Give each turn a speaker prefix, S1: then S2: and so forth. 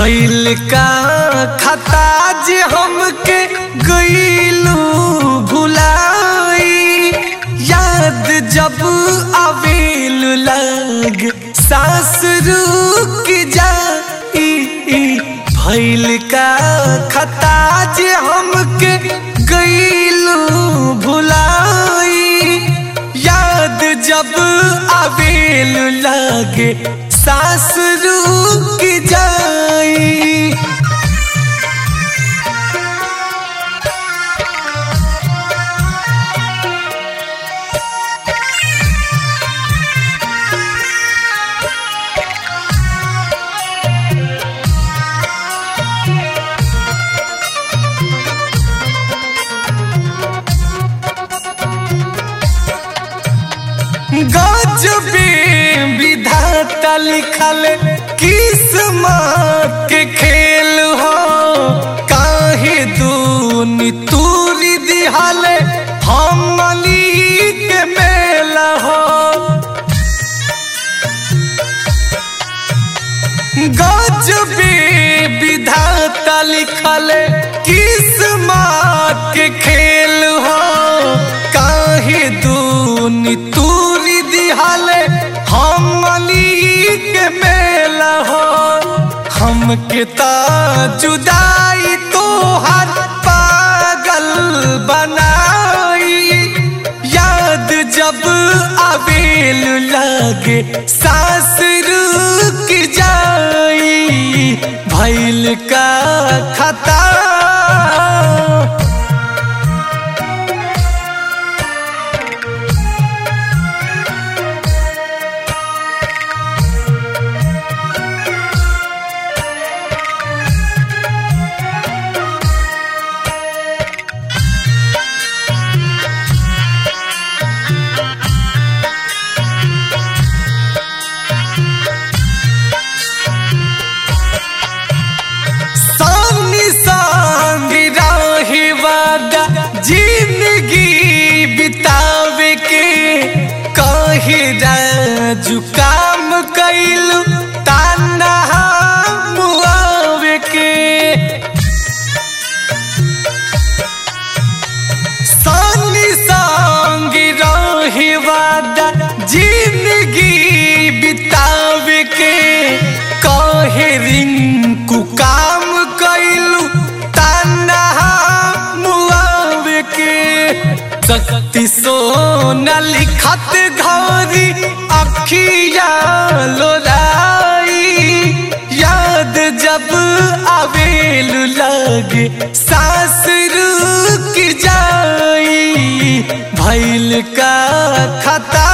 S1: भइल का खता जे हमके गईलू भुलाई याद जब आवेल लग सांस रुक जाई भइल का खता जे हमके गईलू भुलाई याद जब आवेल लागे सांस रुक जाई गजबे विधाता लिखल किस्मत के खेल हो काहे दूनी तूरी दिहल हमली के मेल हो गजबे विधाता लिखल किस्मत के खेल हो काहे दूनी तूरी दिहल हमली के मेल हो हमके ता जुदाई तोहर पागल बनाई याद जब आवेल लागे सांस रुक जाई भइल का खता सामने संग रहे वादा जिंदगी बितावे के कहे राजू काम कैलू ताना मुआवे के सामने संग रहे वादा जिंदगी बितावे के कहे रिंकू काम कैलू ताना मुआवे के शक्ति सोना लिखत घरी अखिया लोराई याद जब आवेल लगे सांस रुक जाई भइल का खता